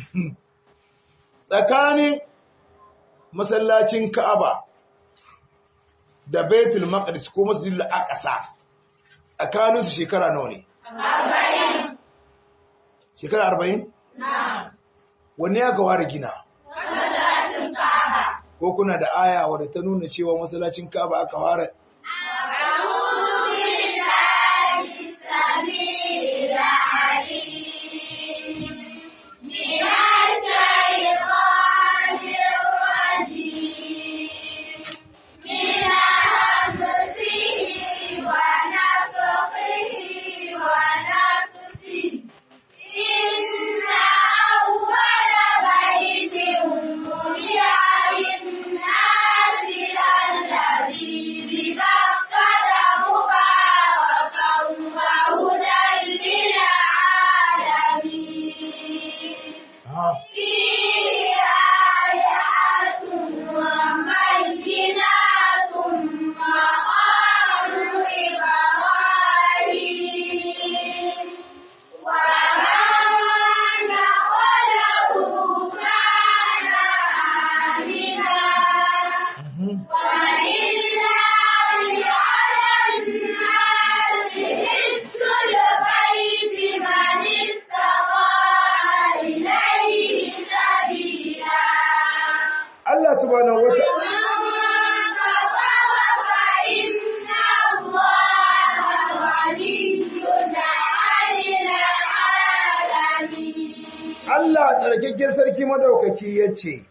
tsakanin masallacin Ka'aba da Baitul Maqdis ko Masjidil Aqsa tsakanin su shekara nawa ne arba'in shekara 40 na wanne ya gawa da gina masallacin ka'aba ko kuna da aya wadda ta nuna cewa masallacin Ka'aba aka fara أعوذ بالله السميع العليم من الشيطان الرجيم من همزه ونفخه ونفسه إن أول بيت وضع للناس الذي ببكة مباركا وهدى للعالمين Ah, فيه آيات وبينات مقام إبراهيم ومن دخله كان آمنا mhm. ولله على الناس حج البيت من استطاع إليه سبيلا Allah subhanahu wata ومن كفر فإن الله غني عن العالمين Allah tsarkakken sarki madaukaki ya ce,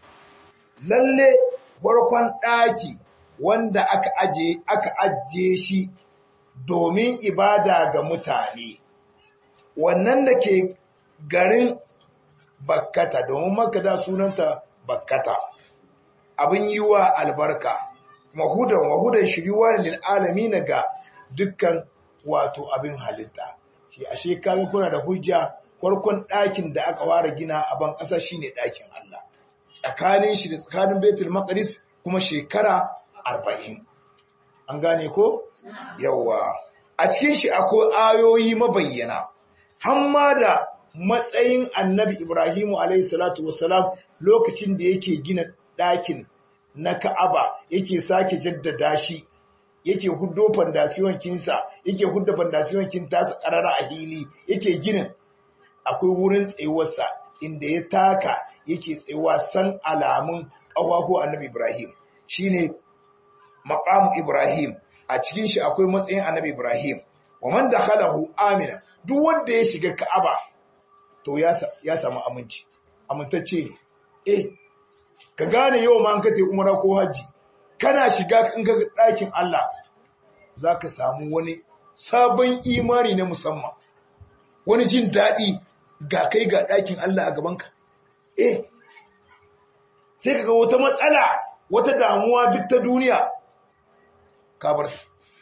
Lalle farkon ɗaki wanda aka aje aka ajiye shi domin ibada ga mutane wannan da ke garin bakkata domin makka sunanta bakkata abin yi wa albarka mahudan wahudan shiriwa lil alamin ga dukkan wato abin halitta shi ashe kaga kuna da hujja farkon ɗakin da aka ware gina a ban ƙasa shine ɗakin Allah tsakanin shi da tsakanin Baitul Maqdis kuma shekara 40 an gane ko yawa a cikin shi akwai ayoyi mabayyana hamma da matsayin Annabi Ibrahimu alayhi salatu wassalam lokacin da yake gina ɗakin na Ka'aba yake sake jaddada shi yake huddo fandasiyon kinsa yake hudda fandasiyon kin tasa karara a hili yake ginin akwai wurin tsayuwarsa inda ya taka yake tsayuwa san alamun ƙafafu annabi Ibrahim shine maqam Ibrahim a cikin shi akwai matsayin annabi Ibrahim wa man dakhalahu amina duk wanda ya shiga Ka'aba to ya ya samu aminci amintacce ne eh ka gane yau ma an kace umara ko haji kana shiga in ka ɗakin Allah za ka samu wani sabon imani na musamman wani jin daɗi ga kai ga ɗakin Allah a gabanka eh sai ka ga wata matsala wata damuwa duk ta duniya kabar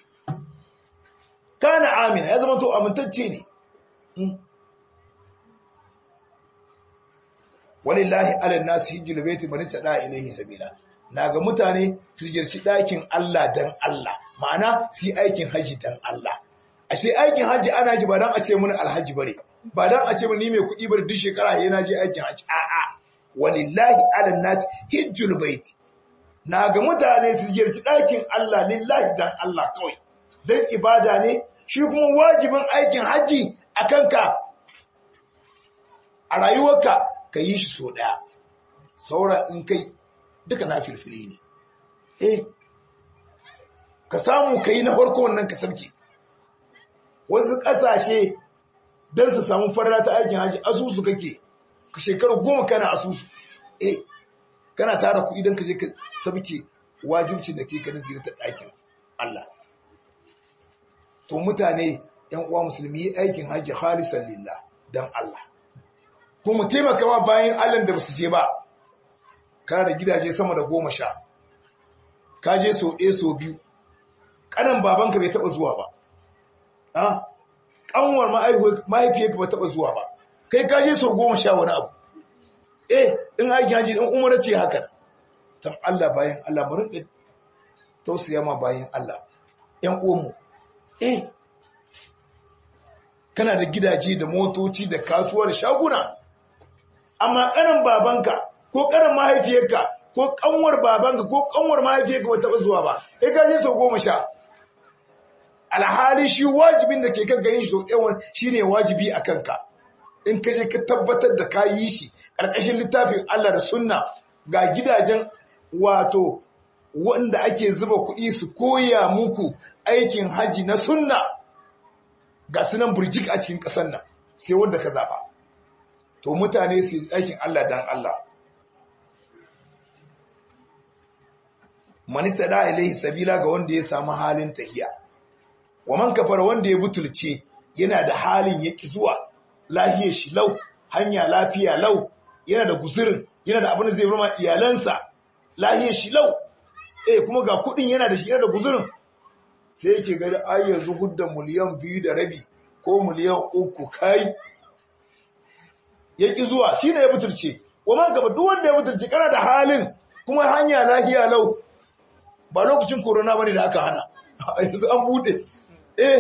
kana amina ya zama to amintacce ne walillahi ala nasu hijjul baiti man sada ilayhi sabila naga mutane su jirci dakin Allah dan Allah ma'ana su yi aikin haji dan Allah ashe aikin haji ana ji ba dan a ce mun alhaji bare ba dan a ce mun ni mai kuɗi bare duk shekara yana je aikin haji a'a walillahi ala nas hijjul baiti naga mutane su jirci dakin Allah lillahi dan Allah kawai dan ibada ne shi kuma wajibin aikin haji akan ka a rayuwarka ka yi shi so ɗaya saura in kai duka na filfili ne eh ka samu ka yi na farko wannan ka sabke wasu ƙasashe don su samu farla ta aikin hajji asusu kake ka shekaru goma kana asusu eh kana tara kuɗi don ka je ka sabke wajibcin da ke kanin zirta ɗakin Allah to mutane ‘yan uwa musulmi yi aikin hajji halisan lillah don Allah ko mu taimaka ma bayan Allah da basu je ba kana da gidaje sama da goma sha ka je so ɗaya so biyu ƙanan babanka bai taɓa zuwa ba a ƙanwar mahaifiyarka bai taɓa zuwa ba kai ka je so goma sha wani abu eh in aiki haji in umara ce haka tan Allah bayan Allah mu rinka tausaya ma bayan Allah ƴan uwanmu eh kana da gidaje da motoci da kasuwar shaguna amma kanin babanka ko kanin mahaifiyarka ko kanwar babanka ko kanwar mahaifiyarka ba taɓa zuwa ba sai ka je sau goma sha alhali shi wajibin da ke kan gayin shi ɗawan shi ne wajibi a kanka in ka je ka tabbatar da ka yi shi ƙarƙashin littafin Allah da sunna ga gidajen wato wanda ake zuba kuɗi su koya muku aikin haji na sunna ga sunan burjik a cikin ƙasar nan sai wanda ka zaɓa to mutane su yi aikin Allah dan Allah manisa da ilaihi sabila ga wanda ya samu halin tahiya wa man kafara wanda ya butulce yana da halin yaki zuwa lahiyar shi lau hanya lafiya lau yana da guzurin yana da abin da zai rama iyalansa lahiyar shi lau eh kuma ga kudin yana da shi yana da guzurin sai yake gani ai yanzu hudda miliyan biyu da rabi ko miliyan uku kai ya ƙi zuwa shi ne ya butulce wa gaba duk wanda ya butulce kana da halin kuma hanya lahiya lau ba lokacin korona bane da aka hana yanzu an bude eh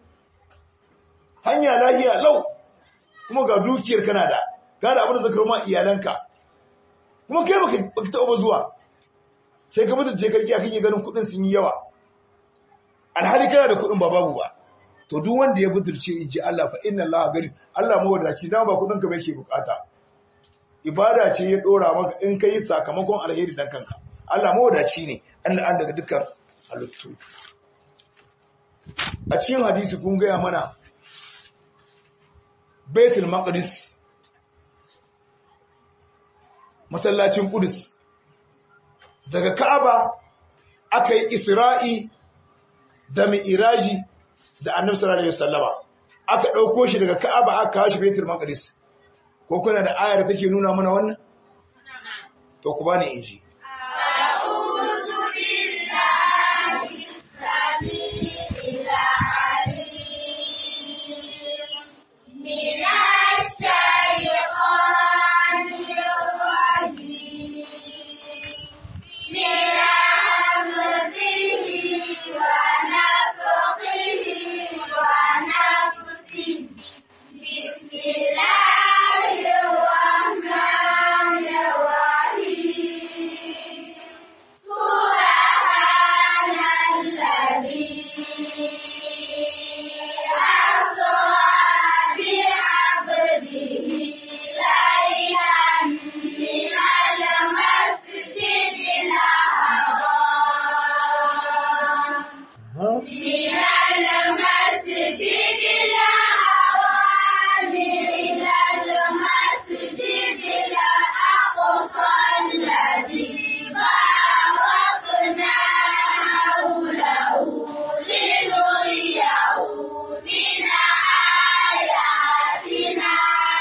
hanya lahiya lau kuma ga dukiyar kana da ka da abin da zaka ma iyalanka kuma kai baka taɓa zuwa sai ka butulce karki akan yi ganin kuɗin sun yi yawa alhali kana da kuɗin ba babu ba to duk wanda ya budurce in ji Allah fa inna Allah gari Allah mawadaci dan ba kudin ka bai ke bukata ibada ce ya dora maka in kai sakamakon alheri dan kanka Allah mawadaci ne Allah an daga dukkan halittu a cikin hadisi kun gaya mana Baitul Maqdis masallacin Qudus daga Ka'aba aka yi Isra'i da Mi'raji da annabi sallallahu alaihi wasallama aka ɗauko shi daga ka'aba aka kawo shi baitul maqdis ko kuna da ayar da take nuna mana wannan to ku bani inji أعوذ بالله السميع العليم من الشيطان الرجيم من همزه ونفخه ونفسه بسم الله الرحمن الرحيم سبحان الذي أسرى بعبده ليلا من المسجد الحرام من المسجد الحرام إلى المسجد الأقصى الذي باركنا حوله لنريه من آياتنا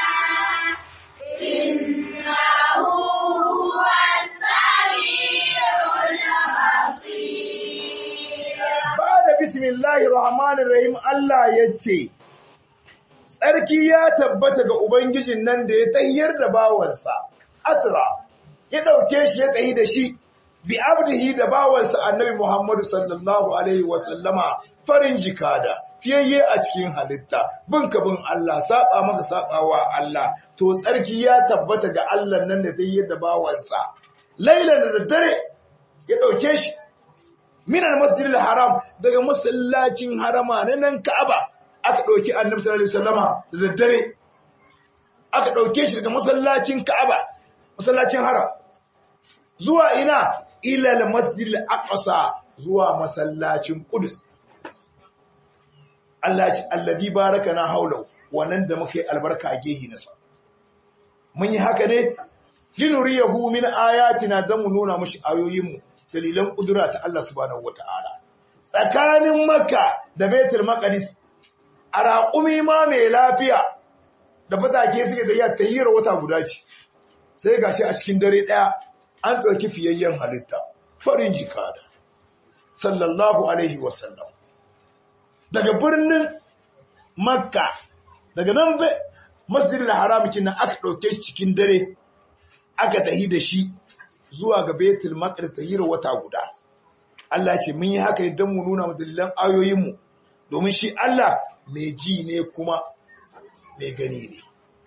إنه هو السميع البصير ba da bismillahir rahmanir rahim Allah yace tsarki ya tabbata ga ubangijin nan da ya tayyar da bawansa asra ya dauke shi ya tsayi da shi bi abdihi da bawansa annabi Muhammadu sallallahu alaihi wa sallama farin jikada fiyayye a cikin halitta bin ka bin Allah saba maka sabawa Allah to tsarki ya tabbata ga Allah nan da tayyar da bawansa lailan da daddare ya dauke shi minal masjidil haram daga masallacin harama na nan Ka'aba aka dauki Annabi sallallahu alaihi wasallama da daddare aka dauke shi daga masallacin Ka'aba masallacin haram zuwa ina ila al-masjidil aqsa zuwa masallacin Qudus Allah ya ce alladhi barakana haulau wannan da muka yi albarka a gehi nasa mun yi haka ne linuriyahu min ayatina dan mu nuna mushi ayoyinmu dalilan kudura ta Allah subhanahu wata'ala tsakanin makka da baitul maqdis a raƙumi ma mai lafiya da fatake suke da iya tayyira wata guda ce sai gashi a cikin dare daya an ɗauki fiyayyen halitta farin jikada sallallahu alaihi wasallam daga birnin makka daga nan masjidil haram kinan aka ɗauke shi cikin dare aka tahi da shi zuwa ga Betul Maqdis tahira wata guda Allah ce mun yi haka ne don mu nuna mu dalilan ayoyinmu domin shi Allah mai ji ne kuma mai gani ne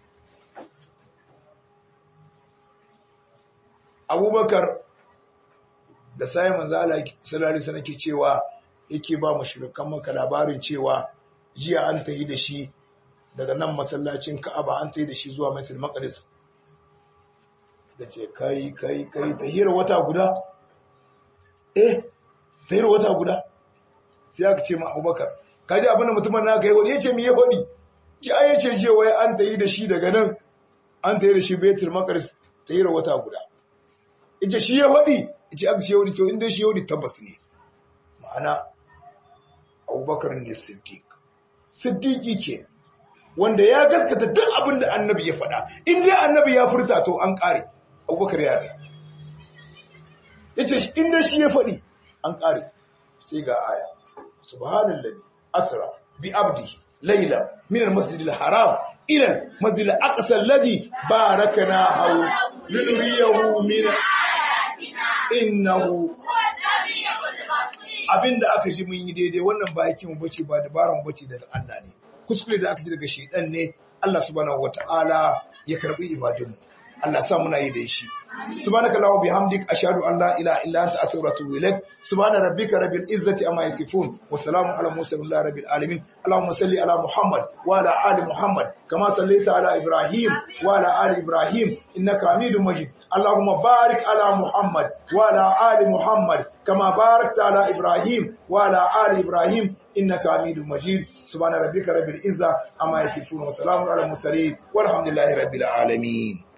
Abubakar da sai manzo Allah sallallahu alaihi wasallam ke cewa yake ba mushrikan maka labarin cewa jiya an tahi da shi daga nan masallacin Ka'aba an tahi da shi zuwa Baitul Maqdis suka ce kai kai kai tahira wata guda eh tahira wata guda sai aka ce ma abubakar kaji abin da mutumin naka yi wani ya ce mi ya faɗi ci a ya ce je wai an tayi da shi daga nan an tayi da shi betul makaris tahira wata guda ita shi ya faɗi ita aka ce wani to inda shi ya faɗi tabbas ne ma'ana abubakar ne siddiq siddiqi ke wanda ya gaskata duk abin da annabi ya faɗa in dai annabi ya furta to an ƙare abubakar ya rai ya ce in dai shi ya faɗi an ƙare sai ga aya subhanallahi asra bi abdihi layla min almasjidil haram ila almasjidil aqsa alladhi barakana haw linuriyahu min innahu هو السميع البصير abinda aka ji mun yi daidai wannan ba yake mu bace ba dabaran mu bace daga Allah ne kuskure da aka ji daga shedan ne Allah subhanahu wataala ya karbi ibadunmu Allah sa muna yi da shi subhanaka allahumma bihamdik ashhadu an la ilaha illa anta astaghfiruka wa atubu ilaik subhana rabbika rabbil izzati amma yasifun wa salamun ala mursalin rabbil alamin allahumma salli ala muhammad wa ala ali muhammad kama sallaita ala ibrahim wa ala ali ibrahim innaka hamidum majid اللهم بارك على محمد وعلى آل محمد كما باركت على إبراهيم وعلى آل إبراهيم إنك حميد مجيد سبحان ربك رب العزة أما يصفون وسلام على المرسلين والحمد لله رب العالمين